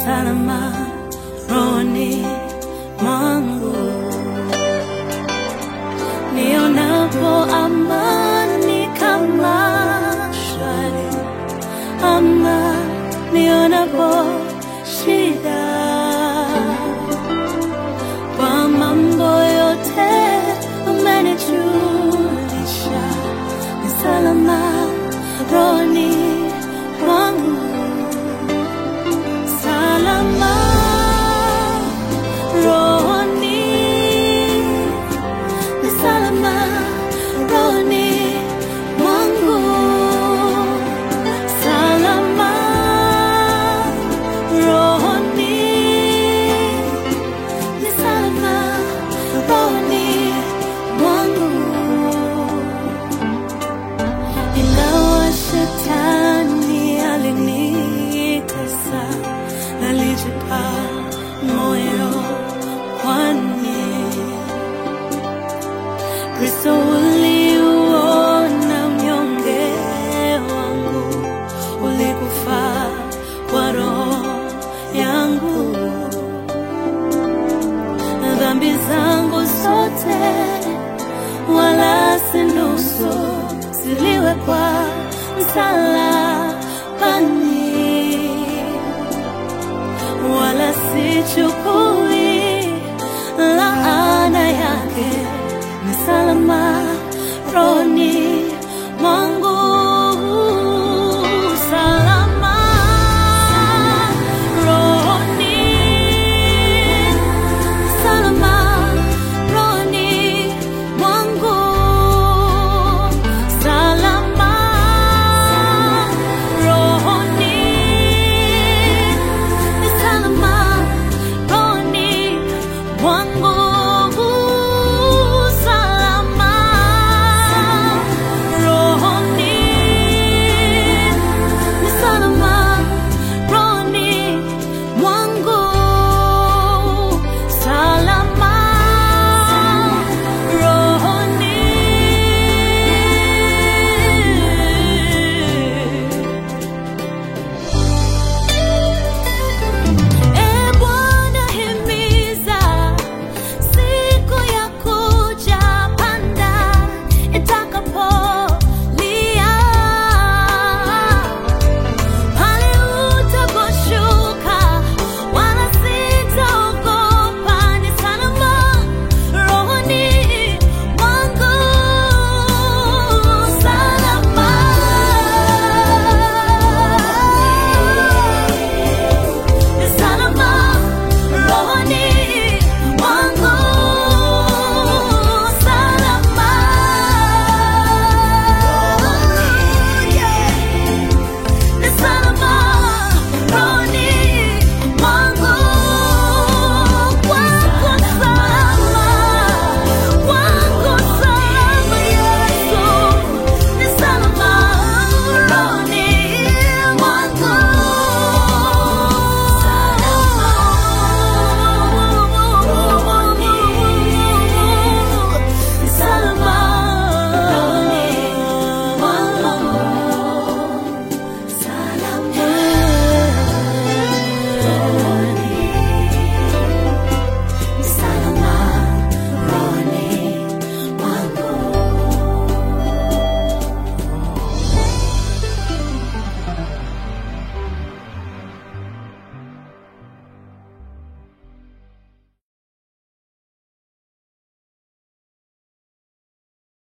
salama rohoni mwangu nionapo amani kama shwari ama nionapo shida kwa mambo yote umenijulisha ni salama rohoni mwangu salama rohoni ni salama rohoni mwangu salama rohoni ni salama rohoni mwangu ingawa shetani alinikasa nalijipa moyo kwani kristo uliuona mnyonge wangu ulikufa kwa roho yangu na dhambi zangu zote wala si nusu ziliwekwa msalabani wala si chupa